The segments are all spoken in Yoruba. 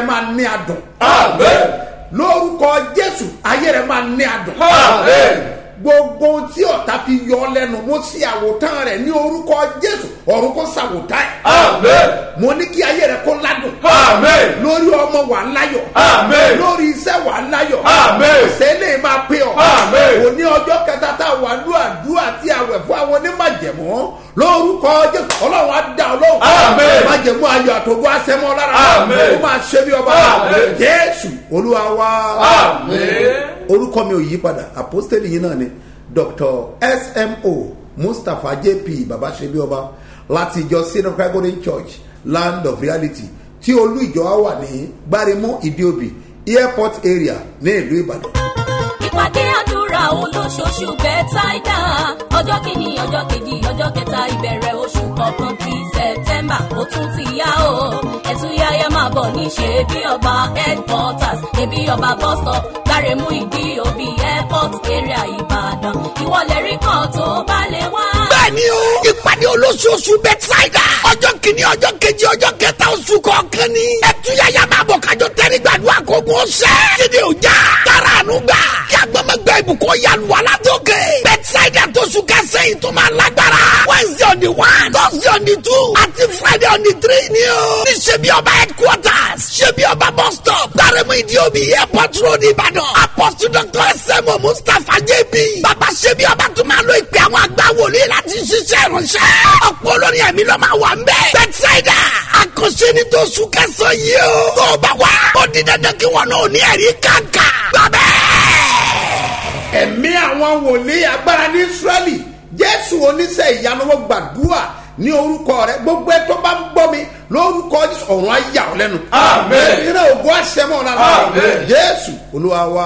máa ní adùn Amen. lórúkọ jésù ayé rẹ máa ní adùn Amen. gbogbo ohun tí ọ̀tá fi yọ ọ́ lẹ́nu mo sí àwòtán rẹ̀ ní orúkọ jésù ọ̀run kó ṣàwòtán ẹ̀ Amen. mo ní kí ayé rẹ kó ládùn Amen. lórí ọmọ wà láyọ̀ Amen. lórí iṣẹ́ wà láyọ̀ Amen. sẹ́lẹ̀ máa pé ọ Amen. òní ọjọ́ kẹta tá a wà ní àdúrà tí a wẹ̀ fún àwọn onímọ̀jẹ̀mọ́ lórúkọ jésù ọlọ́run á dá ọlọ́run Amen. májẹ̀mú ayọ̀ àtògbó àṣẹmọ́ lára Amen. ó máa ṣe bí ọba Amen. jésù olúwa wá Amen. orúkọ mi ò yí padà àpọ́stẹ́lì yìí náà ni dr smo mustapha jp baba ṣebí ọba láti ìjọ sinai gregorian church land of reality tí olú ìjọ wa wà ní gbáremú ìdíòbí airport area ní ìlú ìbàdàn. ìpàdé àdúrà olóṣooṣù bẹ́tàìdá ọjọ́ kìíní ọjọ́ kejì ọjọ́ kẹta ìbẹ̀rẹ̀ oṣù kọ̀ọ̀kan ti sẹ̀tẹ́mbà ó tún ti yá o ẹ̀túyáyá máa bọ̀ ní ṣe bí ọba headquarters ṣebí ọba bus stop gbáremú ìdí òbí airport area ìbàdàn ìwọlẹ̀ rí kan tó bá lè wá. bẹ́ẹ̀ni o ìpàdé olóṣooṣù bẹ́tísáìdà ọjọ́ kìíní ọjọ́ kejì ọjọ́ kẹta oṣù kọ̀ọ̀kan ni ẹtúyàyà máa bọ̀ kájọ tẹ́rí gbàdúrà kógun ọ̀sẹ̀ kíni ò já tara àánú gbà kí agbọ́mọgbẹ́ ìbùkún yàlùwà látòkè bẹ́tísáìdà tó sùn kẹsẹ̀ yìí tó máa lágbára wednesday on the one thursday on the two àti friday on the three ni o ní ṣebí ọba headquarters ṣebí ọba bus stop gbàrẹ́mú ìdíòbí airport road ìbàdàn apostle dr sm mustapha jp bàbá ṣebí ọba tó máa lo ìpè àwọn àgbà wòlíì láti ṣiṣẹ́ ìránṣẹ́ ọ̀pọ̀ olórin ẹ̀mí ló máa wà ń bẹ́ẹ̀ bẹ́tísáìdà àkànṣe ní tó sùn kẹsàn yìí o tó o bá wá ó di dandan kí wọn náà ní ẹ̀rí kàǹkà gbàbẹ́ ẹ̀mí àwọn wòlíì agbára ní israẹli jésù oníṣẹ́ ìyanu wọn gbàdúrà ní orúkọ rẹ gbogbo ẹ tó bá ń gbọ́ mi lórúkọ jésù ọ̀run á yà ọ́ lẹ́nu. Amen. ìrìnà ògùn àṣẹmọ́ lára Amen. jésù olúwa wa.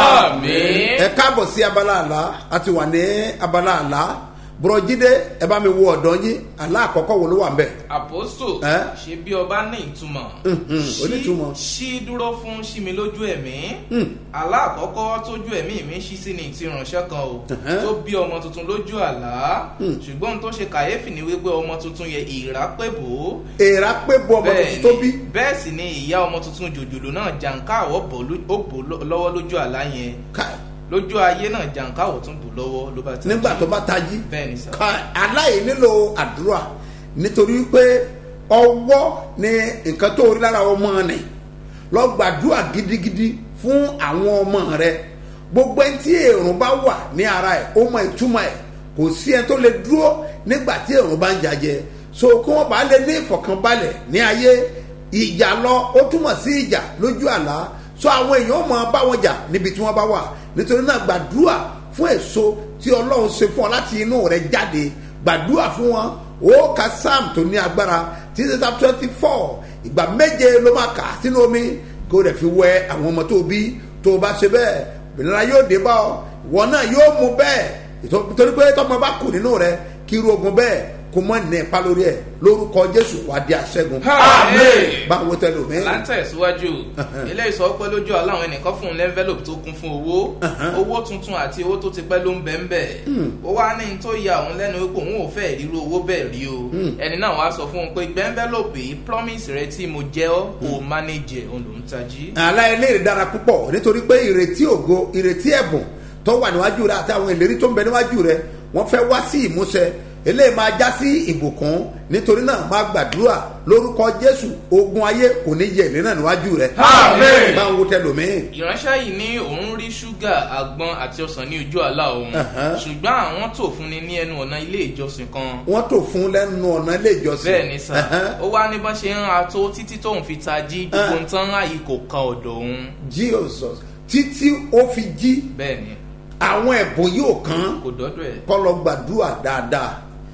Amen. ẹ káàbọ̀ sí abala àlá a ti wà ní abala àlá bùrọ̀jídé ẹ bá mi wo ọ̀dọ́ yín àlá àkọ́kọ́ wo ló wà ń bẹ̀. àpòsò Ẹ́? ṣe bí ọba ní ìtumọ̀ Mhm, Ṣí- onítùmọ̀. ṣí dúró fún ṣí mi lójú ẹ̀mí àlá àkọ́kọ́ tójú ẹ̀mí mi ṣí sí ni ti ránṣẹ́ kan o Mhm. tó bí ọmọ tuntun lójú àlá ṣùgbọ́n ohun tó ṣe kàyéfì ni wípé ọmọ tuntun yẹ ìrápẹ́bò èèrà pé bu ọmọ tuntun tó bí. bẹ́ẹ̀ sì ni ìyá ọmọ tuntun jòjòló náà jàǹká àwọ̀ bò ló- ó bò ló- lọ́wọ́ lójú àlá yẹn Ká- lójú ayé náà jàǹká àwọ̀ tún bò lọ́wọ́ ló bá ti nígbà tó bá tají. bẹ́ẹ̀ ni sà ka aláì nílò àdúrà nítorí pé ọwọ́ ni nǹkan tó rí lára ọmọ rẹ̀ lọ gbàdúrà gidigidi fún àwọn ọmọ rẹ gbogbo ẹni tí èrùn bá wà ní ara ẹ̀ ó mọ ìtumọ̀ ẹ̀ kò sí ẹni tó lè dúró nígbà tí èrùn bá ń jajẹ so kí wọ́n bá lè ní ìfọ̀kànbalẹ̀ ní ayé ìjà lọ ó túmọ̀ sí ìjà lójú àlá so àwọn èèyàn mọ̀ bá wọn jà níbi tí wọ́n bá wà nítorí náà gbàdúrà fún èso tí ọlọ́run ṣe fún ọ láti inú rẹ jáde gbàdúrà fún wọn ó ka sam tó ní agbára títí tá twenty four ìgbà méje ló máa kà sínú omi kó rẹ̀ fi wẹ àwọn ọmọ tó bí tó o bá ṣe bẹ́ẹ̀ ìnira yóò dé bá ọ ìwọ náà yóò mú bẹ́ẹ̀ ìtọ́- torí pé tọmọ bá kù nínú rẹ kí irú ogun bẹ́ẹ̀ kó mọ́ ní ipa lórí ẹ̀ lórúkọ jésù wà á di àṣẹ́gun Amen. báwo tẹ́lẹ̀ omi. látẹ̀síwájú ilé ìsọpẹ́ lójú aláwọn ẹnìkan fún un lẹ́ńfẹ́lòpù tó kún fún owó owó tuntun àti owó tó ti pẹ́ ló ń bẹ́ ń bẹ̀ ó wá ní tó ya òun lẹ́nu wípé òun ò fẹ́ ríru owó bẹ́ẹ̀ rí o ẹni náà wá sọ fún un pé gbẹ́ńfẹ́lòpù yìí promise rẹ tí mo jẹ́ ọ́ kò manage ẹ̀ òun ló ń tají. aláìléèrè dára púpọ̀ nítorí pé ìrètí ògo ìrètí ẹ̀bùn tó wà níwájú rẹ àti àwọn ìlérí tó ń bẹ níwájú rẹ wọ́n fẹ́ wá sí ìmúṣẹ eléyìí máa já sí ìbùkún nítorí náà máa gbàdúrà lórúkọ jésù ogun ayé kò ní yẹ ìlérí náà níwájú rẹ. Àmín. máa ń wo tẹlòmíì. ìránṣẹ́ yìí ní òun rí ṣúgà àgbọn àti ọsàn ní ojú àlá òun Uh-huh. ṣùgbọ́n àwọn tó fún ni ní ẹnu ọ̀nà ilé ìjọsìn kan wọ́n tó fún lẹ́nu ọ̀nà ilé ìjọsìn. bẹ́ẹ̀ ni sà Ẹ̀hẹ́n. ó wá ní bá ṣe ń ra tó títí tóun fi tají gbogbo Ah. nǹkan láàyè kò kan ọ̀dọ̀ òun jesus títí ó fi jí bẹ́ẹ̀ ni àwọn ẹ̀bùn yóò kàn kò dọ́dọ̀ ẹ̀ kọ́ lọ gbàdúrà dáadáa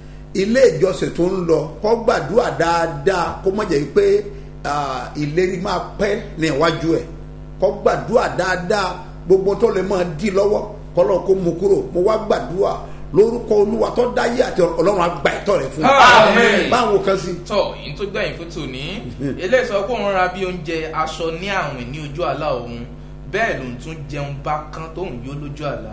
ilé ìjọsìn tó ń lọ kọ́ gbàdúrà dáadáa kó mọ̀ jẹ́ pé ah, ìlérí máa pẹ́ ní iwájú ẹ̀ kọ́ gbàdúrà dáadáa gbogbo tó lè máa dì lọ́wọ́ kọ́ lọ́n kó mu kúrò mo wá gbàdúrà lórúkọ olúwa tó dáyé àti ọlọ́run àgbà ẹ̀tọ́ rẹ̀ fún Àmín. báwo kan sí. tọ́ yìí tó gbẹ̀yìn fún tòní eléyìí sọ pé òun ra bí oúnjẹ aṣọ ní àwìn ní ojú àlá òun bẹ́ẹ̀ ló ń tún jẹun bá kán tóun yó lójú àlá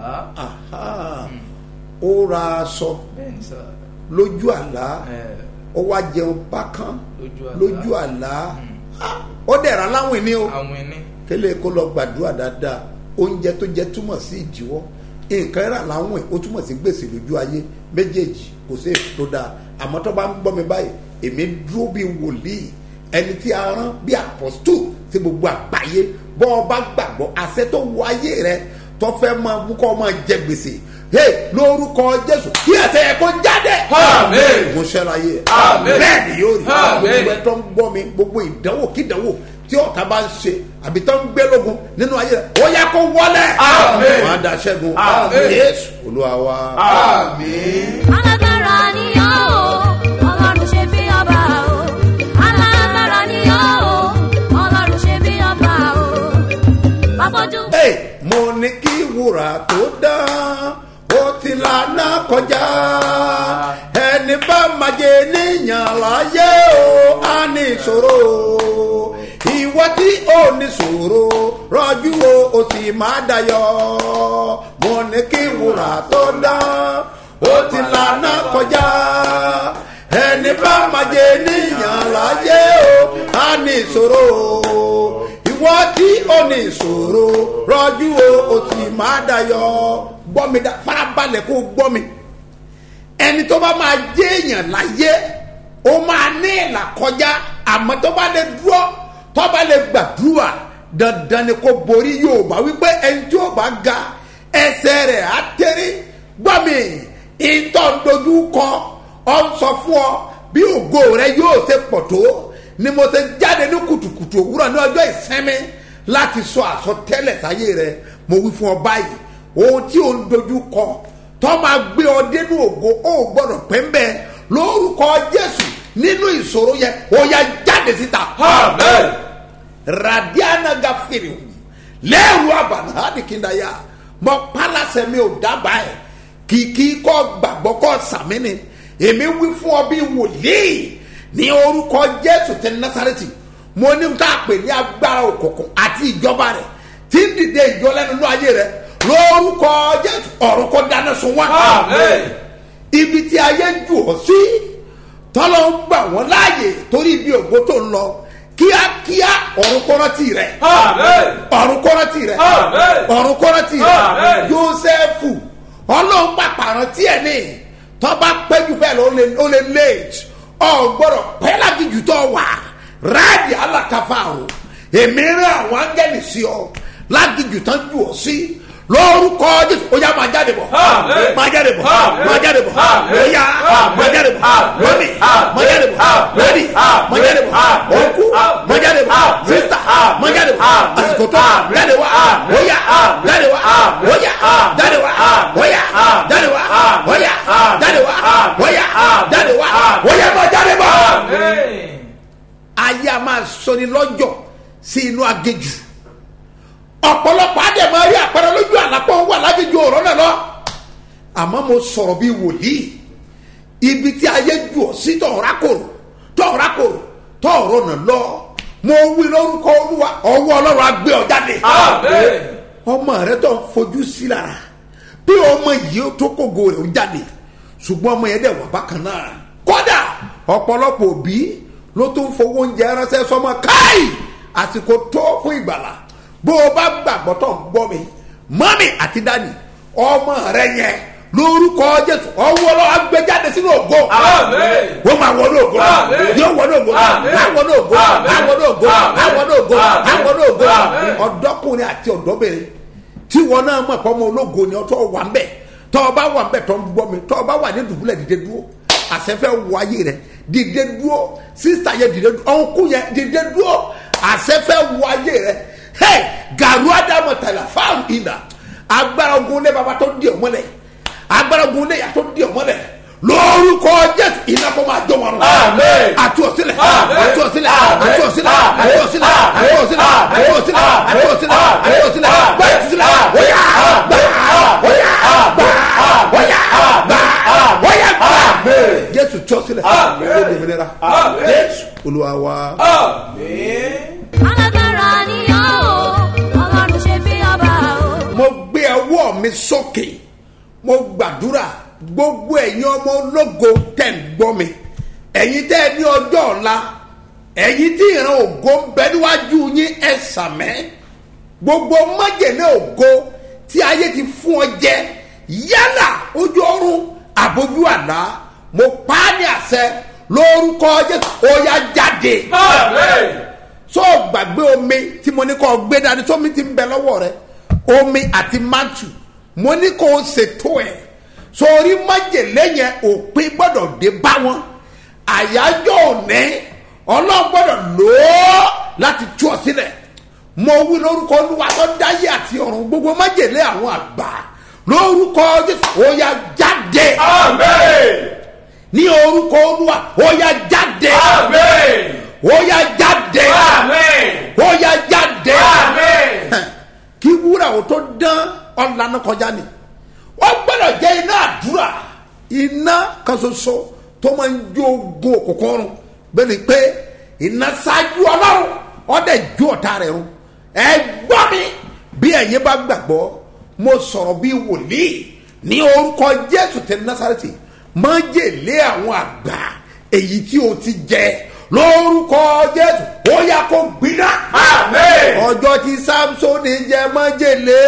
Aha. ó ra aṣọ bẹ́ẹ̀ ni sà lójú àlá ẹ̀ ó wá jẹun bákan lójú àlá lójú àlá Ah, ó dẹ̀ra láwìn ni o àwọn ẹni. kélé kó lọ gbàdúrà dáadáa oúnjẹ tó jẹ túmọ̀ sí ìdíwọ́ nǹkan rà láwìn ó túmọ̀ sí gbèsè lójú ayé méjèèjì kò sí èso tó dáa àmọ́ tó bá ń gbọ́ mi báyìí èmi dúró bí wòlíì ẹni tí a rán bí apọ́stù sí gbogbo àgbáyé bọ́ ọ bá gbàgbọ́ àṣẹ tó wọ ayé rẹ tó fẹ́ máa mú kọ́ máa jẹ gbèsè hey lórúkọ jésù kí ẹsẹ̀ yẹ kó jáde. Àmín. mo ṣẹlẹ̀ ayé Àmín. bẹ́ẹ̀ ni yóò rí Àmín. gbogbo ẹ tó ń gbọ́ mi gbogbo ìdánwò kídánwò tí ọ̀tá bá ń ṣe àbí tó ń gbé lógun nínú ayé rẹ̀ ó yẹ kó wọlé. Àmín. wọn á da ṣẹ́gun Àmín. yéésù olúwa wa. Àmín. alágbára ni ọ́ o ọlọ́run ṣe bí ọba o alágbára ni ọ́ o ọlọ́run ṣe bí ọba o bàbójú. Hey, mo ní kí wúrà tó dán ó ti lànà kọjá ẹni bá máa jẹ níyàn láyé o á ní ìṣòro ìwọ tí ó ní ìṣòro rọjú o ó sì máa dayọ mo ní kí wúrà tó dán ó ti lànà kọjá ẹni bá máa jẹ níyàn láyé o á ní ìṣòro ìwọ tí ó ní ìṣòro rọjú o ó sì máa dayọ gbọ́ mi dá farabalẹ̀ kó gbọ́ mi ẹni tó bá máa jẹ́ èèyàn láyé ó máa ní ìlà kọjá àmọ́ tó bá lè dúró tó bá lè gbàdúrà dandan ni kó borí yorùbá wípé ẹni tí ó bá ga ẹsẹ̀ rẹ̀ á tẹ́rí gbọ́ mi ìtọ́ ń dojú kọ ọ ń sọ fún ọ bí ògo rẹ yóò ṣe pọ̀ tó ni mo ṣe jáde ní kùtùkùtù òwúrọ̀ ní ọjọ́ ìsinmi láti sọ àsọtẹ́lẹ̀ sáyé rẹ mo wí fún ọ báyìí ohun tí ò ń dojú kọ tó máa gbé ọ dénú ògo ó gbọ́dọ̀ pẹ́ ń bẹ́ẹ̀ lórúkọ jésù nínú ìṣòro yẹn ó yá jáde síta. Amen. radiana gafere lẹ́rù àbànà àdìkíndàyà mọ pálásẹ̀ mi ò dábàá ẹ̀ kìkì kọ́ gbàgbọ́ kọ́ sàmínì èmi wí fún ọ bí wòlíì ní orúkọ jésù tẹ násàrẹ́tì mo ní ká pè ní agbára òkùnkùn àti ìjọba rẹ̀ tí ń dìde ìjọ lẹ́nu ní ayé rẹ̀ lórúkọ jésù ọ̀run kó dáná sun wá Amen. ibi tí ayé jù ọ́ sí tọ́lọ́ ń gbà wọ́n láàyè torí ibi ògo tó ń lọ kíákíá ọ̀run kọ́rọ́tì rẹ̀ Amen. ọ̀run kọ́rọ́tì rẹ̀ Amen. ọ̀run kọ́rọ́tì rẹ̀ Amen. jósẹ́fù ọlọ́run pàpàrọ̀ tiẹ̀ ní tọ́ba pẹ́jù bẹ́ẹ̀ lọ ó lè ó lè late ọ̀gbọ́dọ̀ pẹ́ lágìjù tó wà ráàdì alákàfà o èmi rán àwọn áńgẹ́lì sí ọ lágìjù tán jù ọ sí lórúkọ jésù ó yá máa jáde bọ̀ Amen. máa jáde bọ̀ Amen. máa jáde bọ̀ Amen. ó yá máa jáde bọ̀ Amen. lónìí máa jáde bọ̀ Amen. lónìí máa jáde bọ̀ Amen. òkú Amen. máa jáde bọ̀ Amen. sísítà Amen. máa jáde bọ̀ Amen. àsìkò tó Amen. jáde wá Amen. ó yá Amen. jáde wá Amen. ó yá Amen. jáde wá ó yá Amen. jáde wá ó yá Amen. jáde wá Amen. ó yá Amen. jáde wá Amen. ó yá máa jáde bọ̀ Amen. ayé a máa sọni lọ́jọ́ sí inú agéjù ọ̀pọ̀lọpọ̀ adé máa rí àpẹẹrẹ lójú àlápọ̀ wà lágéjù ọ̀rọ̀ náà lọ àmọ́ mo sọ̀rọ̀ bíi wòlíì ibi tí ayé jù ọ́ sí tọ̀ọ̀rá kòrò tọ̀ọ̀rá kòrò tọ̀ọ̀rọ̀ náà lọ mo wí lórúkọ olúwa ọwọ́ ọlọ́run á gbé ọ jáde Amen. ọmọ rẹ tó ń fojú sí lára bí ọmọ yìí ó tó kógo rẹ̀ ó jáde ṣùgbọ́n ọmọ yẹn dẹ̀ wà bákan náà kódà ọ̀pọ̀lọpọ̀ òbí ló tún fowó oúnjẹ ránṣẹ́ sọmọ káì àsìkò tó fún ìgbàlà bó o bá gbàgbọ́ tó ń gbọ́ mi mọ́mì àti dádì ọmọ rẹ yẹn lórúkọ jésù ọwọ́ lọ́wọ́ agbẹjáde sínú ògo Amen. wọ́n máa wọnú ògo Amen. yóò wọnú ògo Amen. àwọn ògo Amen. àwọn ògo Amen. àwọn ògo Amen. àwọn ògo Amen. ọ̀dọ́kùnrin àti ọ̀dọ́bìnrin tí wọn náà mọ̀ pé ọmọ ológo ni ọtọ́ wà ń bẹ̀ tọ́ ọ bá wà ń bẹ̀ tọ́ ń gbọ́ mi tọ́ ọ bá wà ní dùbúlẹ̀ dìde dúró àṣẹfẹ́ wọ ayé rẹ dìde dúró sísá yẹ dìde dúró ọ̀nkú yẹ dìde dúró àṣẹfẹ́ wọ ayé rẹ hey gàrú ádámù tàlà fáwọn ìlà agbára ogun lé baba tó di ọmọlẹ agbára ogun lé yà tó di ọmọlẹ lórúkọ jésù iná kó máa jọ wọn rọ Amen. àti òsílẹ̀ Amen. àti òsílẹ̀ Amen. àti òsílẹ̀ àti òsílẹ̀ àti òsílẹ̀ àti òsílẹ̀ àti òsílẹ̀ àti òsílẹ̀ gbẹ ìtúsílẹ̀ wọ́yà gbà wọ́yà gbà wọ́yà gbà wọ́yà gbà. jésù tí ó sílẹ̀ Amen. ó di òmìnira Amen. jésù olúwa wa. Amen. alágbára ni ọ́ o ọlọ́run ṣe bí ọba o. mo gbé ọwọ́ mi sókè mo gbàdúrà gbogbo ẹ̀yin ọmọ ológo tẹ̀ ń gbọ́ mi ẹ̀yin tẹ́ ẹ ní ọjọ́ ọ̀la ẹ̀yin tí ìran ògo ń bẹ níwájú yín ẹ sàmẹ́ gbogbo májèlé ògo tí ayé ti fún ọ jẹ yálà ojú ọrùn àbójú àlá mo pa á ní àṣẹ lórúkọ jésù ó yá jáde Amen. so gbàgbé omi tí mo ní kó gbé dání sómi ti ń bẹ lọ́wọ́ rẹ omi àti mantu mo ní kó o ṣètò ẹ̀ sórí májèlé yẹn òpin gbọ́dọ̀ dé bá wọn àyájọ́ òní ọlọ́run gbọ́dọ̀ lò ó láti tú ọ sílẹ̀ mo wí lórúkọ olúwa tó dáyé àti ọ̀run gbogbo májèlé àwọn àgbà lórúkọ jésù ó yá jáde Amen. ní orúkọ olúwa ó yá jáde Amen. ó yá jáde Amen. ó yá jáde Amen. kí wúrà ò tó dán ọ̀lànà kọjá ni wọ́n gbọ́dọ̀ jẹ́ iná àdúrà iná kan ṣoṣo tó máa ń jó ogun òkùnkùn run bẹ́ẹ̀ ni pé iná ṣáájú ọlọ́run ọ̀dẹ̀ jó ọ̀tá rẹ̀ run ẹ gbọ́ mi bí ẹ̀yin bá gbàgbọ́ mo sọ̀rọ̀ bí wòlíì ní orúkọ jésù tẹ násàrẹ́tì máa jèlé àwọn àgbà èyí tí o ti jẹ lórúkọ jésù ó yá kó gbiná Amen. ọjọ́ tí samsoni jẹ májèlé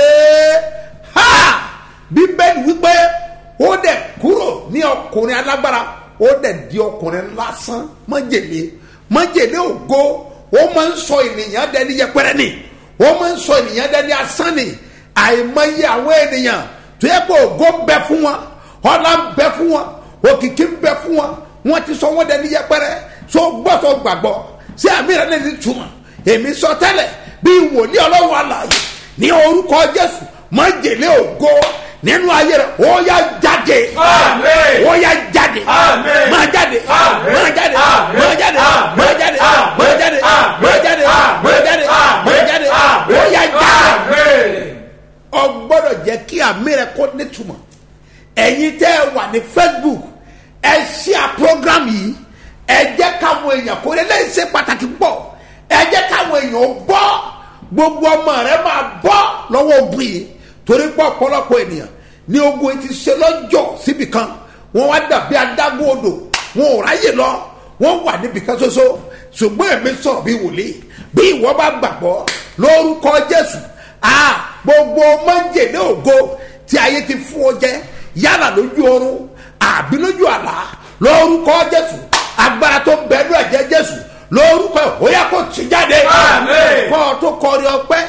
ha bíbélì wípé ó dẹ̀ kúrò ní ọkùnrin alágbára ó dẹ̀ di ọkùnrin lásán májèlé májèlé ògo ó máa ń sọ ènìyàn dẹni yẹpẹrẹ ni ó máa ń sọ ènìyàn dẹni asán ni àìmọye àwọn ènìyàn tó yẹ kó ògo ń bẹ fún wọn ọlá ń bẹ fún wọn òkìkí ń bẹ fún wọn wọn ti sọ wọn dẹni yẹpẹrẹ so gbọ́sọ̀ gbàgbọ́ sí àmì rẹ lè ní túmọ̀ èmi sọ tẹ́lẹ̀ bí wòlíì ọlọ́run àlàyé ní orúkọ jésù májèlé ògo nínú ayé rẹ ó yá jáde Amen. ó yá jáde Amen. máa jáde Amen. máa jáde Amen. máa jáde Amen. máa jáde Amen. máa jáde Amen. máa jáde Amen. máa jáde máa jáde ó yá jáde Amen. ọ gbọ́dọ̀ jẹ́ kí àmì rẹ kó nítumọ̀ ẹ̀yin tẹ́ ẹ wà ní facebook ẹ ṣí à program yìí ẹ jẹ́ káwọn èèyàn kó lè lẹ́yìn ṣe pàtàkì pọ̀ ẹ jẹ́ káwọn èèyàn gbọ́ gbogbo ọmọ rẹ máa bọ́ lọ́wọ́ ogun yìí torí pé ọ̀pọ̀lọpọ̀ ènìyàn ní ogun yìí ti ṣe lọ́jọ́ síbi kan wọ́n wá dàbí adágún odò wọn ò ráyè lọ wọ́n wà níbi kan ṣoṣo ṣùgbọ́n èmi sọ̀rọ̀ bí wòlíì bí ìwọ bá gbàgbọ́ lórúkọ jésù a gbogbo májèlé ògo tí ayé ti fún ọ jẹ yálà lójú oorun àbí lójú àlá lórúkọ jésù agbára tó ń bẹnu ẹ̀jẹ̀ jésù lórúkọ ẹ̀ ó yá kó tì jáde Àmín. kọ́ ọ tó kọrin ọpẹ́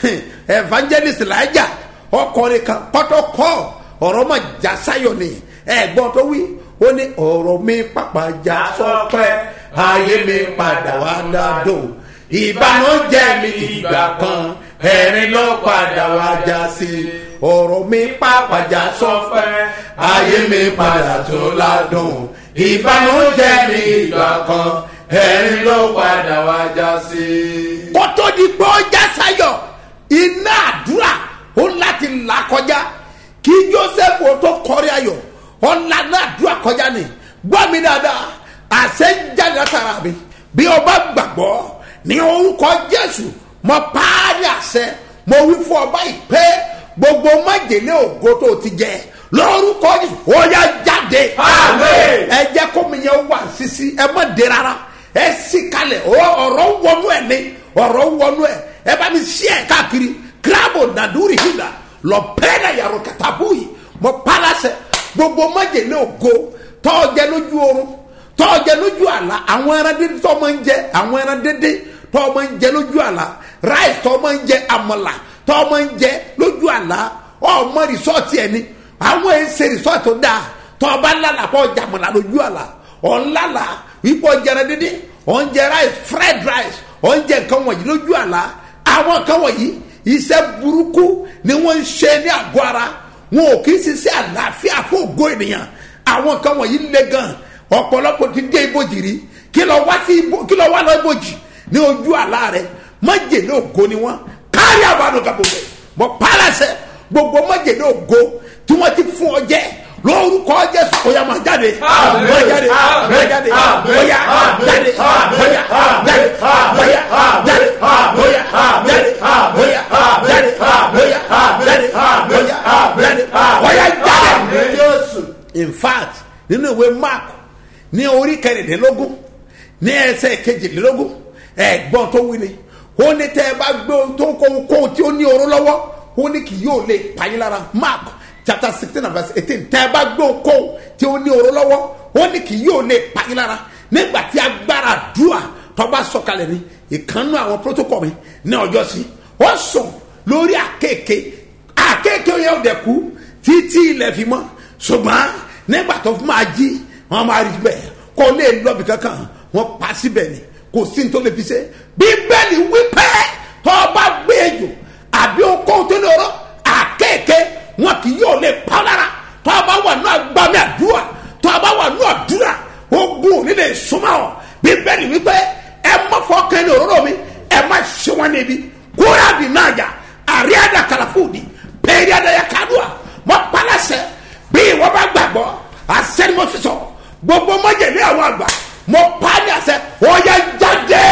evangelist laija ọkọrin kan kọ́tọ́ kọ́ ọ̀rọ̀ mọ̀ já sáyọ̀ ni ẹ̀gbọ́n tó wí ó ní ọ̀rọ̀ mi pàpà já sọpẹ́ ayé mi padà wá dádùn ìbànújẹ́ mi ìgbà kan ẹ̀rín ló padà wá já sí ọ̀rọ̀ mi pàpà já sọpẹ́ ayé mi padà tó ládùn ìbànújẹ́ mi ìgbà kan ẹ̀rín ló padà wá já sí. kótó di pé ó já sáyọ̀ iná àdúrà ó láti là kọjá kí joseph ó tó kọrí ayọ̀ ọ̀là náà àdúrà kọjá ni gbọ́ mi dáadáa àṣẹ ń jáde látara mi bí o bá gbàgbọ́ ní orúkọ jésù mo parí àṣẹ mo wí fún ọba ìpè gbogbo májèlé ògo tó o ti jẹ lórúkọ jésù ó yá jáde Àmín. ẹ jẹ́ kó mi yẹn wà sísí ẹ má dé rárá ẹ sì kalẹ̀ ọ- ọ̀rọ̀ wọnú ẹ̀ ni ọ̀rọ̀ wọnú ẹ̀ ẹ bá mi sí ẹ̀ káàkiri kíláàbù nàdúrì hìlà lọ pẹ́ẹ́nà yàrá kàtàbù yìí mo palasẹ̀ gbogbo májèlé ògo tọ́ọ̀jẹ lójú oorun tọ́ọ̀jẹ lójú àlá àwọn ẹran dédé tọ́ máa ń jẹ àwọn ẹran dédé tọ́ máa ń jẹ lójú àlá ráìsì tọ́ máa ń jẹ àmàlà tọ́ máa ń jẹ lójú àlá ọmọ rìsọ́ọ̀tì ẹni àwọn èsè rìsọ́ọ̀tì tó dáa tọ́ ọba ńlá kọ́ jàmàlà lójú àlá ọ̀nlala wípé ọjàrá dídí ọ̀njẹ rice fried rice ọ̀njẹ nǹkan wọ̀nyí lójú àlá àwọn nǹkan wọ̀nyí iṣẹ́ burúkú ni wọ́n ń ṣe ní àgọ́ ara wọn ò kì í ṣiṣẹ́ àlàáfíà fún ògo ènìyàn àwọn nǹkan wọ̀nyí le gan ọ̀pọ̀lọpọ̀ ti dé ibojì rí kí lọ wá sí ibo kí lọ wá lọ ibojì ní ojú àlá rẹ májèlé ògo ni wọn kárí àbánu kàbọ̀bẹ̀ mọ pálásẹ gbogbo májèlé ògo tí wọ́n ti fún ọ jẹ́ lórúkọ jésù kóyà máa jáde Àmín. máa jáde Àmín. máa jáde Àmín. kóyà Àmín. jáde Àmín. kóyà Àmín. jáde Àmín. kóyà Àmín. jáde Àmín. kóyà Àmín. jáde Àmín. kóyà Àmín. jáde Àmín. kóyà Àmín. jáde Àmín. kóyà Àmín. jáde Àmín. kóyà jáde Àmín. jésù in fact nínú ìwé mark ní orí kẹrìndínlógún ní ẹsẹ̀ kejìlélógún ẹ̀gbọ́n tó wí ni ó ní tẹ́ ẹ bá gbé ohun tó ń kó ohun kóhun tí ó ní oró lọ́wọ́ ó ní kì yóò lè payín lára mark chapter sixteen and verse eighteen tẹ́ ẹ bá gbé ohun kóhun tí ó ní oró lọ́wọ́ ó ní kì yóò lè payín lára nígbà tí agbára dùà tọ́ba sọ̀kalẹ̀ ni ìkànnú àwọn protocol mi ní ọjọ́ sí ó sùn lórí àkéèké àkéèké yẹn ò dẹ̀ kú títí ilẹ̀ fi mọ́ ṣùgbọ́n nígbà tó fún máa jí wọn máa rí bẹ́ẹ̀ kó lè lọ́bì kankan wọn pa síbẹ̀ ni kò sí ní tó lè fi ṣe bíbélì wípé tó bá gbé ejò àbí okòó tó lóró àkéèké wọn kì yóò lè pa ọ́ lára tó bá wà ní agbami àdúrà tó bá wà ní àdúrà ogun nílé súnmọ́ ọ bíbélì wípé ẹ má fọkàn ní òróró mi ẹ má ṣe wọn níbi kúrẹ́ àbí náà jà àríyàdà kàlàfóòdì pèrè àdàyà kàdúà mọ palasẹ bí ìwọ bá gbàgbọ́ asẹni mo sísọ gbogbo mọjẹlẹ àwọn àgbà mo pa ní àṣẹ ọyà jáde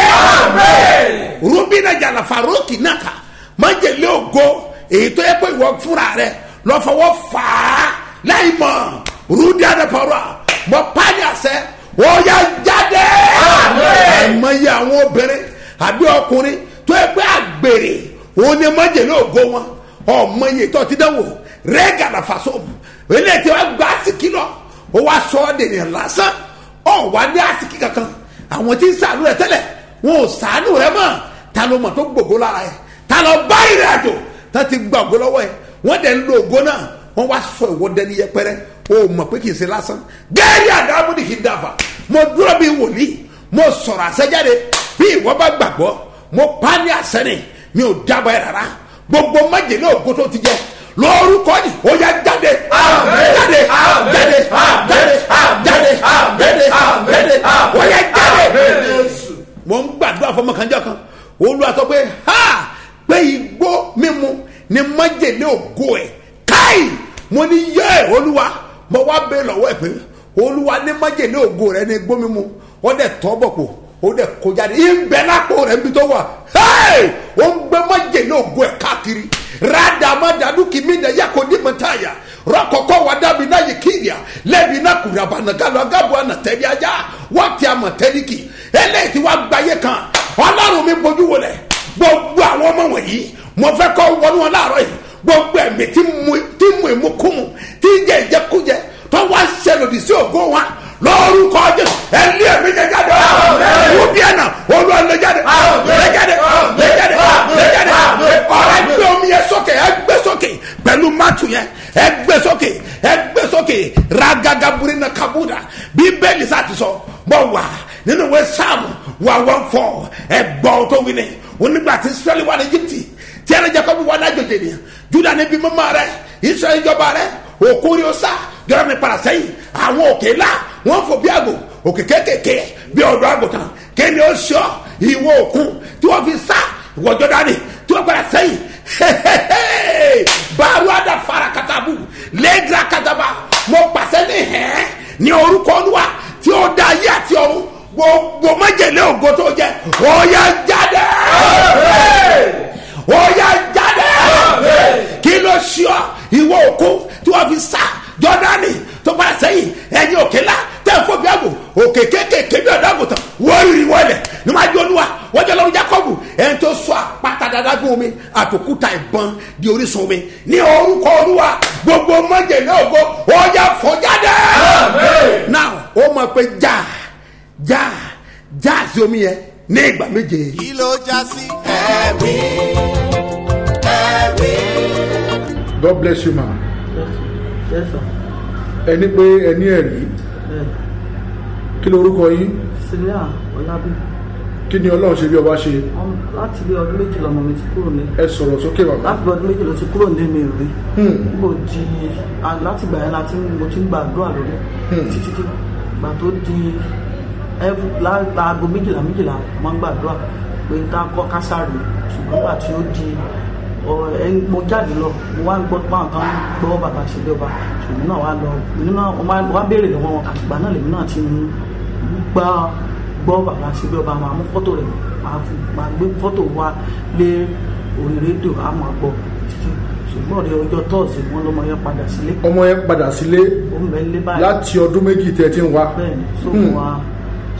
rubina jalafa rókì náà kà mọjẹlẹ ògo èyí tó yẹ pé ìwọ fúnra rẹ lọfọwọ fà á láì mọ rúdi àdàpọ̀rọ̀ mo pa ní àṣẹ ọyà jáde àìmọye àwọn obìnrin àbí ọkùnrin tó yẹ pé àgbèrè òun ni mọjẹlẹ ògo wọn ọmọ iye tó ti dánwò rẹ́gàdà fasomu eléyìí tí wọ́n gba asiki lọ ó wá sọ ọ́ dènìyàn lásán ọ̀ wá ní asiki kankan àwọn tí ń sàánú rẹ tẹ́lẹ̀ wọn ò sàánú rẹ mọ́ ta ló mọ̀ tó gbogbo lára yẹ ta lọ bá ìrìn àjò tá ti gba ògo lọ́wọ́ yẹ wọ́n dẹ̀ ń lo ògo náà wọ́n wá sọ ìwọ dẹni yẹpẹrẹ o mọ̀ pé kì í ṣe lásán gẹ́rì àdámúdì kì í dàfà mo dúró bí wòlíì mo sọ̀rọ̀ àṣẹjáde bí ìwọ bá gbàgbọ́ mo pa ní àṣẹ ni mi ò dábàá ẹ̀ rárá gbogbo májèlé ògo tó ti jẹ lórúkọ ni ó yá jáde jáde jáde jáde jáde jáde jáde ó yá jáde. mo ń gbàdúrà fọmọkànjọ kan olúwa sọ pé ha pé igbó mímu ni májèlé ògo ẹ káì mo ní yẹ olúwa mo wá bẹ lọ́wọ́ ẹ pé olúwa ní májèlé ògo rẹ ní igbó mímu ó dẹ̀ tọ́ bọ̀ pò ó dẹ̀ kó jáde ìbẹ̀ lápò rẹ̀ níbi tó wà ó ń gbé májèlé ògo ẹ̀ káàkiri radamadadu kimina yakodi mataya rọkọkọ wadabi na yikiria lẹbi na kurabana galo agabu anatẹli aja wọti amatẹliki eléyìí tí wàá gbáyé kan ọlọ́run mi bójú wọlé gbogbo àwọn ọmọ wọ̀nyí mo fẹ́ kọ́ wọnú wọn láàárọ̀ yìí gbogbo ẹ̀mí tí mu tí mu ìmúkúmu tí jẹ ìjẹkújẹ tó wá ṣẹlòdì sí ògo wa lórúkọ jésù ẹlí ẹmí jẹ jáde wú bí ẹnà olú ẹlẹ jáde lẹ jáde lẹ jáde lẹ jáde ọ̀rọ̀ ẹgbẹ́ omi yẹn sókè ẹgbẹ́ sókè pẹ̀lú mátù yẹn ẹgbẹ́ sókè ẹgbẹ́ sókè ragagaburi na kabuda bíbélì sá ti sọ bọ wà nínú ìwé sáàmù wà wọn fọ ẹgbọ́ tó wí ni onígbà tí israẹli wà ní egypt tí ẹni jẹ́ kọ́bí wà ní àjòjì ni juda níbi mímọ́ rẹ israẹli jọba rẹ òkúri ọsà jọrọ ní para sẹ́yìn àwọn òkè ńlá wọn fò bí àgbò òkè kékèké bí ọdọ àgùntàn kéde ó sọ ìwọ òkun tí wọn fi sá ìwọ jọdani tí wọn padà sẹ́yìn baaru ada fara katabu lẹgra kataba mo pàṣẹ ní hẹn ní orúkọ olúwa tí ó da ayé àti ọ̀run gbogbo májèlé ògo tó jẹ ọyà jáde ọyà jáde kí ló ṣíọ ìwọ òkun tí wọn fi sá jọdani tó bá sẹyìn ẹyin òkè la tẹ fún bí àgbò òkè kékèké bí ọdọ àgùntàn wọ́n rí wọlé ní wọ́n adé olúwa wọ́n jẹ́ lọ́run jacobu ẹni tó sọ àpáta dáadáa fún omi àtòkúta ìbọn di orísun omi ní orúkọ olúwa gbogbo mọ́jẹ̀lẹ́ ògo ọjà fọ́jáde. now ó mọ̀ pé já já já sí omi yẹn ní ìgbà méje. kí ló já sí. ẹ̀rí ẹ̀rí. god bless you ma Yes, sir. ẹni pé ẹni ẹ̀rí Bẹ́ẹ̀. kí ló orúkọ yín Sílíà Ọlábí. kí ni ọlọ́run ṣe bí ọba ṣe Ọm- Láti bí ọdún méjì lọmọ mi ti kúrò ní. ẹ sọ̀rọ̀ sókè bàbá Láti bí ọdún méjì ló ti kúrò ní mi rí. Hmm. Nígbò di a- láti gbà yẹn láti mo ti ń gbàdúrà lórí. Títí tí gbà tó di every- lá- láago méjìlá méjìlá máa ń gbàdúrà pé ká kọ́ kásárì. Ṣùgbọ́n gbà tí ó di ọ- ẹ- mo jáde lọ mo wá ń gbọ́ pé àwọn kan ń gbọ́ bàbá ṣe bí ọba ṣùgbọ́n náà wá lọ èmi náà wọ́n wá- wá béèrè lọ́wọ́ wọn àtìgbà náà lèmi náà ti ń gbá gbọ́ bàbá ṣe bí ọba máa mú fọ́tò rẹ̀ máa fi máa gbé fọ́tò wa lé orí rédíò á máa gbọ́ títí ṣùgbọ́n ọ̀rẹ́ ọjọ́ tọ́ọ̀sì wọn lọ́mọ yẹn padà sílé ọmọ yẹn padà sílé ó ń bẹ nílé báyìí láti ọdún méjì tẹ ti ń wá bẹ́ẹ̀ ni so Hmm. mo wá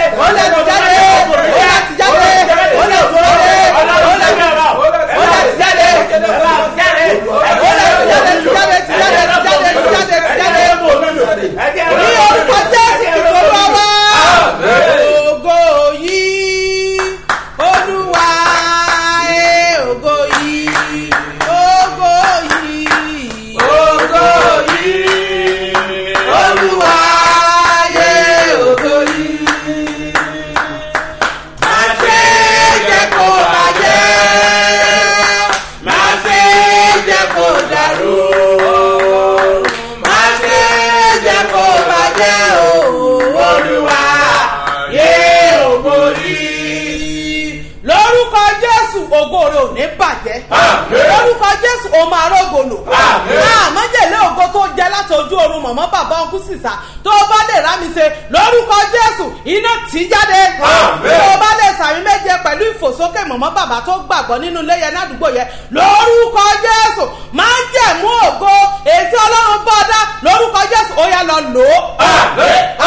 ó lè ti jáde ó lè ti jáde ó lè ti jáde ó lè ó lè ti jáde ó lè ti jáde ti jáde ti jáde ti jáde ti jáde ti jáde ní orúkọ jésù kìkọ́ wá wá. ògo yìí olúwa ẹ ògo yìí ògo yìí ògo yìí olúwa ẹ ògo yìí. má ṣe jẹ́ kó bàjẹ́ má ṣe jẹ́ kó dàrú má ṣe jẹ́ kó bàjẹ́ o olúwa yé ògo yìí. lórúkọ jésù ògo rẹ ò ní bàjẹ́ lórúkọ jésù o máa rògòlò àmọ́jẹ̀lé ògo tó jẹ láti ojú oorun mọ̀mọ́ bàbá ọkú sísà tó o bá lè rá mi ṣe lórúkọ jésù iná tì í jáde tó o bá lè sàmì méje pẹ̀lú ìfòsókè mọ̀mọ́ bàbá tó gbàgbọ́ nínú ilé yẹn ládùúgbò yẹn lórúkọ jésù máa ń jẹ̀mú ògo ètí ọlọ́run bá dá lórúkọ jésù ó yá lọ lò ó.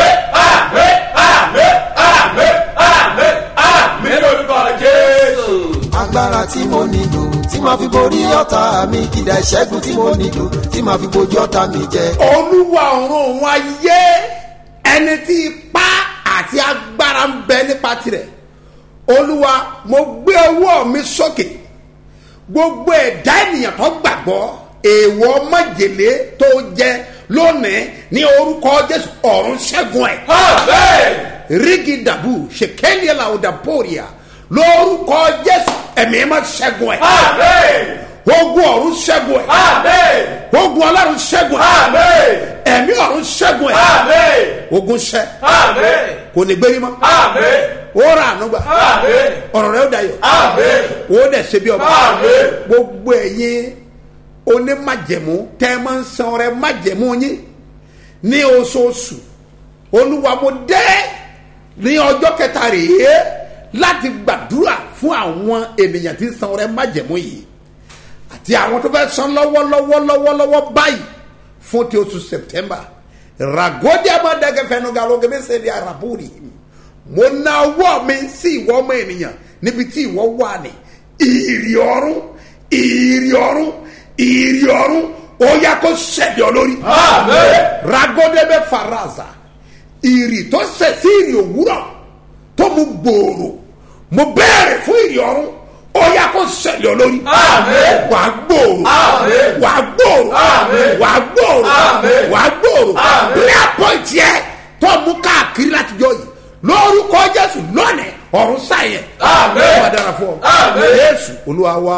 agbára tí mo nílò tí màá fi borí ọ̀tá mi kìdá ìṣẹ́gun tí mo nílò tí màá fi bojú ọ̀tá mi jẹ. olúwa ọ̀run òun ayé ẹni tí ipá àti agbára ń bẹ nípa tirẹ̀ olúwa mo gbé ọwọ́ mi sókè gbogbo ẹ̀dá ènìyàn tó gbàgbọ́ èèwọ̀ májèlé tó jẹ lónìí ní orúkọ jésù ọ̀run ṣẹ́gun ẹ̀ rígi dàbù ṣèkéliẹ̀ làwùdà pòríà lórúkọ jésù ẹ̀mí má ṣẹ́gun ẹ̀ ogun ọ̀run ṣẹ́gun ẹ̀ ogun ọlọ́run ṣẹ́gun ẹ̀ ẹ̀mí ọ̀run ṣẹ́gun ẹ̀ ogun ṣẹ́ kò ní gbérí mọ́ ó ra ànúgbà ọ̀rọ̀ rẹ̀ ó dayọ̀ ó dẹ̀ ṣe bí ọba gbogbo ẹ̀yin onímájẹ̀mú tẹ́ ẹ máa ń san ọrẹ májẹ̀mú yín ní oṣooṣù olúwa mo dẹ́ ní ọjọ́ kẹta rèé láti gbàdúrà fún àwọn ènìyàn tí ń san ọrẹ májẹ̀mú yìí àti àwọn tó fẹ́ san lọ́wọ́lọ́wọ́ lọ́wọ́lọ́wọ́ báyìí fún ti oṣù september ragodi amadagẹfẹnu galogẹmẹsẹ di araburi mo na ọwọ́ mi sí ìwọ ọmọ ènìyàn níbi tí ìwọ wà ní ìrì ọ̀run ìrì ọ̀run ìrì ọ̀run ó yá kó ṣẹ̀dẹ̀ lórí ragodebe faraza ìrì tó ṣẹ̀ sí ìrì òwúrọ̀ tó mú gbòòrò mo bẹ̀rẹ̀ fún ìrì ọ̀run ó yá kó ṣẹlẹ̀ olórí. wà á gbòòrò. wà á gbòòrò. wà á gbòòrò. wà á gbòòrò. prayer point yẹ tó mú káàkiri látijọ́ yìí lórúkọ jésù lónìí ọ̀run sáyẹn Àmín. ó máa dára fún ọ Àmín. jésù olúwa wa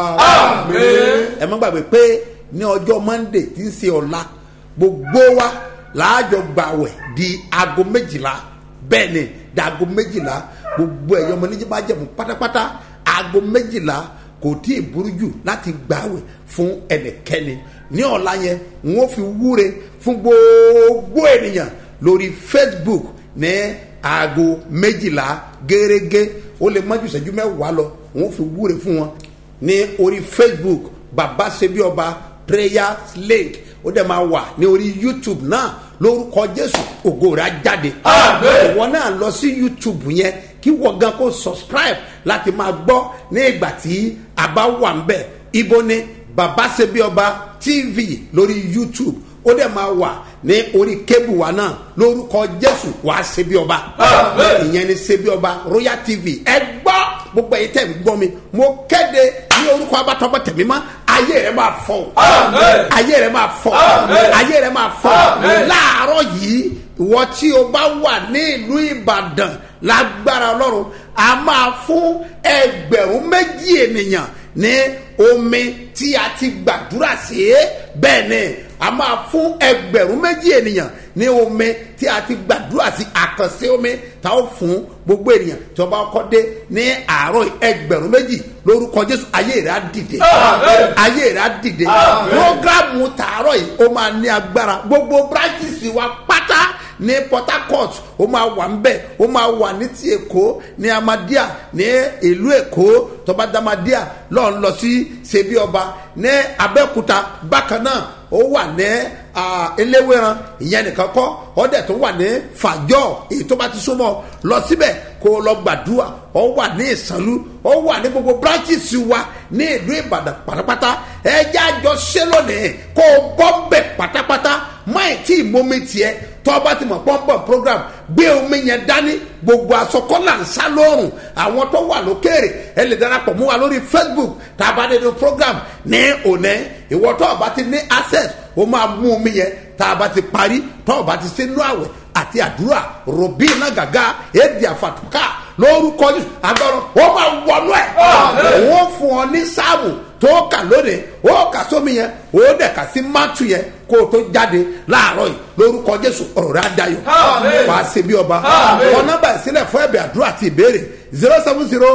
Àmín. ẹ má gbàgbé pé ní ọjọ́ monday tí ń ṣe ọ̀la gbogbo wa láàjọ gbàwẹ̀ di aago méjìlá bẹ́ẹ̀ ni di aago méjìlá gbogbo ẹ̀yọ́ ọmọ níjẹ́ bá jẹ̀mú pátápátá aago méjìlá kò tí ì burú jù láti gbàwẹ̀ fún ẹnikẹ́ni ní ọ̀la yẹn n ó fi wúre fún gbogbo ènìyàn lórí facebook ní aago méjìlá gẹ́gẹ́ ó lè mọ́jú ìṣẹ́jú mẹ́wàá lọ n ó fi wúre fún wọn ní orí facebook baba sebi ọba prayer link ó dẹ̀ máa wà ní orí youtube náà lórúkọ jésù ògo rẹ̀ á jáde. Àmín. ìwọ náà lọ sí youtube yẹn kí wọ́n gan kó subscribe láti máa gbọ́ ní ìgbà tí a bá wà ń bẹ̀ ibo ni baba sebi ọba tv lórí youtube ó dẹ̀ máa wà ní orí kébù wa náà lórúkọ jésù wàá sebi ọba Àmín. ìyẹn ni sebi ọba royal tv ẹ gbọ́ gbogbo ẹ̀yin tẹ̀ ń gbọ́ mi mo kéde ní orúkọ abatọ́gbọ́ tẹ̀mí mọ́ ayé rẹ̀ máa fọ́ o Àmín. ayé rẹ̀ máa fọ́ Àmín. ayé rẹ̀ máa fọ́ Àmín. láàárọ̀ yìí ìwọ tí o bá wà ní ìlú ìbàdàn lágbára ọlọ́run a máa fún ẹgbẹ̀rún méjì ènìyàn ní omi tí a ti gbàdúrà sí bẹ́ẹ̀ ni a máa fún ẹgbẹ̀rún méjì ènìyàn ní omi tí a ti gbàdúrà sí àkànṣe omi tá ó fún gbogbo ènìyàn tí wọ́n bá kọ́ dé ní àárọ̀ yìí, ẹgbẹ̀rún méjì lórúkọ jésù ayé rẹ̀ á dìde Àmín. ayé rẹ̀ á dìde Àmín. programu tààrọ̀ yìí ó máa ní agbára gbogbo branches wa pátá ní port harcourt ó máa wà ńbẹ̀ ó máa wà ní ti èkó ní amadia ní ìlú èkó tọba damadia lọ́n lọ sí ṣebí ọba ní abẹ́òkúta bákan náà ó wà ní ah, eléwéran ìyẹn nìkan kọ́ ọ̀dẹ̀ tó wà ní fàjọ́ èyí tó bá ti súnmọ́ lọ síbẹ̀ kó o lọ gbàdúrà ọ wà ní ìsànlú ọ wà ní gbogbo branches wa ní ìlú ìbàdàn pátápátá ẹjẹ àjọ ṣe lónìí kó o bọ́ bẹ̀ pátápátá máì tí ìmomi tiẹ̀ tó o bá ti mọ̀ pọ́npọ́n program gbé omi yẹn dání gbogbo asọkọ́là ń sá lóòrùn àwọn tó wà lókèrè ẹ lè darapọ̀ mú wa lórí facebook tá a bá dé ní program ní òní ìwọ tó o bá ti ní access o máa mú omi yẹn tá a bá ti parí tó o bá ti sínú àwẹ̀ àti àdúrà rọ̀bì náà gàgà èdè àfàtúkà lórúkọ yìí agbára ó máa wọnú ẹ̀ Àmín. wọ́n fún ọ ní sáàmù tó kà lónìí ó kà sómi yẹn ó dẹ̀ kà sí mátù yẹn kó o tó jáde láàárọ̀ yìí lórúkọ jésù ọ̀rọ̀ rẹ̀ á dayọ̀ Àmín. wàá ṣe bí ọba Àmín. wọn nọ́mbà ìsílẹ̀ fún ẹ̀bẹ̀ àdúrà àti ìbéèrè zero seven zero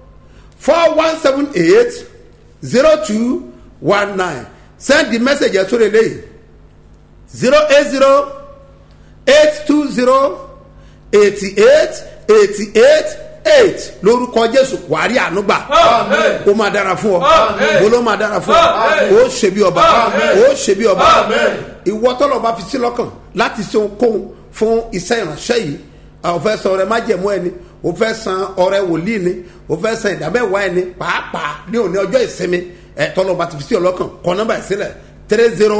four one seven eight zero two one nine send the message ẹ̀ sórí eléyìí zero eight zero eight two zero eighty eight eighty eight eight lórúkọ jésù wàá rí ànúgbà Àmín. ó máa dára fún ọ Àmín. mo ló máa dára fún ọ Àmín. ó ṣe bí ọba Àmín. ó ṣe bí ọba Àmín. ìwọ tọ́lọ̀ bá fi sí lọ́kàn láti ṣe ohunkóhun fún iṣẹ́ ìránṣẹ́ yìí a ò fẹ́ san ọrẹ májẹ̀mú ẹni o fẹ́ san ọrẹ wòlíì ni o fẹ́ san ìdámẹ́wàá ẹni pàápàá ní òní ọjọ́ ìsinmi ẹ tọ́lọ̀ bá ti fi sí ọlọ́kàn kọ́ nọ́mbà ìsílẹ̀ three zero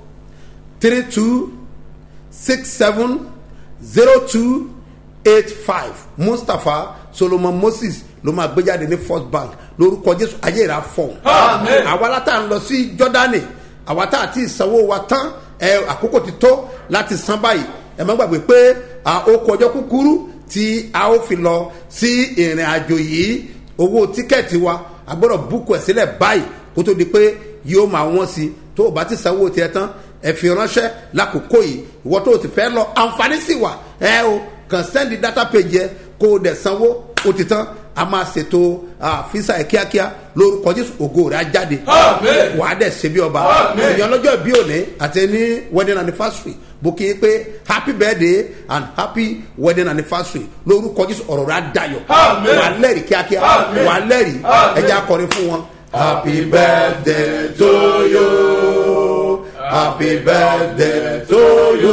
three two six seven zero two eight five mustapha solomon moses ló máa gbé jáde ní first bank lórúkọ jésù ayé ìrà fọ Àmín. àwa látà ń lọ sí jọdani àwa tá àti ìsanwó wa tán ẹ àkókò ti tó láti san báyìí ẹ má gbàgbé pé à, ó kọ ọjọ́ kúkúrú tí a ó fi lọ sí ìrìn àjò yìí owó tíkẹ́ẹ̀tì wa a gbọ́dọ̀ búkù ẹ̀ sílẹ̀ báyìí kó tó di pé yóò máa wọ́n sí i tó o bá ti sanwó tiẹ̀ tán ẹ fi ránṣẹ́ lákòókò yìí ìwọ tó o ti fẹ́ lọ àǹfààní sì wà ẹ o kàn sẹ́ndì data page yẹ kó o dẹ̀ sanwó o ti tán a máa ṣètò ah, fisa ẹ̀ kíákíá lórúkọ jésù ògo rẹ̀ á jáde Àmín. wà á dẹ̀ ṣe bí ọba Àmín. èèyàn lọ́jọ́ bí òní àti ní wedding anniversary bó kí n pé happy birthday and happy wedding anniversary lórúkọ jésù ọ̀rọ̀ rẹ̀ á dayọ̀ Àmín. wà á lẹ́rìí kíákíá Àmín. wà á lẹ́rìí Àmín. ẹja akọrin fún wọn. happy birthday to you happy birthday to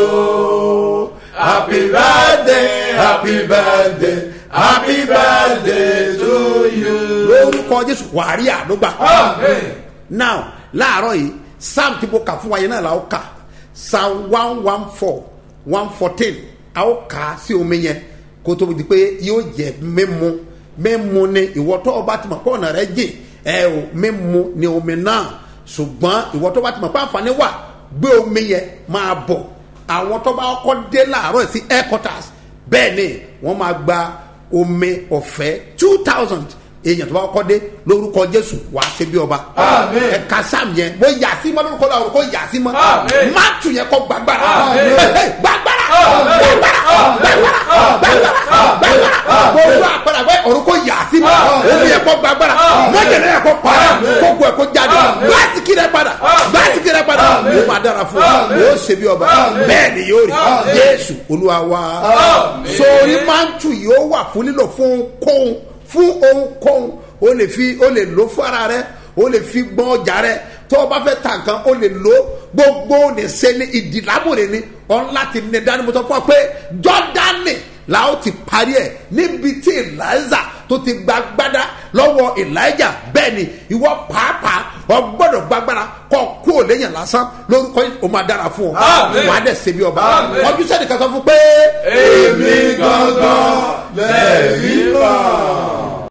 you happy birthday happy birthday happy birthday to you. lórúkọ jésù wà á rí àdúgbà Àmín. now láàárọ̀ yìí psalm tí mo kà fún wa yẹn náà la ó kà psalm one one four one fourteen a ó kà á sí omi yẹn kó tó di pé yóò jẹ mímu mímu ni ìwọ tó o bá ti mọ̀ pé ọ̀nà rẹ jìn ẹ o mímu ni omi náà ṣùgbọ́n ìwọ tó bá ti mọ̀ pé àǹfààní wà gbé omi yẹn máa bọ̀ àwọn tó bá kọ́ dé láàárọ̀ sí headquarters bẹ́ẹ̀ ni wọ́n máa gba omi ọ̀fẹ́ two thousand èèyàn tó bá kọ́ dé lórúkọ jésù wà á ṣe bí ọba Àmín. ẹ̀ka sam yẹn mo yà sí mọ́ lórúkọ làwọn kò yà sí mọ́ Àmín. mátù yẹn kọ́ gbàgbára Àmín. gbàgbára Àmín. gbàgbára gbàgbára gbàgbára gbàgbára gbogbo àpẹẹrẹ àgbẹ̀ ọ̀run kò yà sí mọ́ Àmín. omi yẹn kọ́ gbàgbára Àmín. mọ́jẹ̀lẹ̀ yẹn kọ́ para Àmín. kókó ẹ̀ kó jáde Àmín. gbàsíkì rẹ̀ padà Àmín. gbàsíkì rẹ̀ padà Àmín. ó máa dára fún ọ Àmín. ó ṣe bí ọba Àmín. bẹ́ẹ̀ ni yóò rí Àmín. jésù olúwa wa Àmín. sórí mántù yóò wà fún lílò fún ohunkóhun fún ohunkóhun o lè fi o lè lò fún ara rẹ o lè fi gbọ́n ọjà rẹ tó o bá fẹ́ ta nǹkan o lè lò gbogbo o lè ṣe ní ìdìlámòrè ni ọ̀n láti ní dání mo sọ fún ọ pé jọ́dánì la ó ti parí ẹ̀ níbi tí eliza tó ti gba gbádá lọ́wọ́ elijah bẹ́ẹ̀ ni ìwọ pàápàá ọ gbọ́dọ̀ gbàgbára kọ́ kú ò léyìn lásán lórúkọ yìí o máa dára fún ọ Àmín. wàá dẹ̀ ṣe bí ọba Àmín. ọdún sẹ́ni kan sọ fún pé èmi gangan lẹ́ẹ̀rí kan.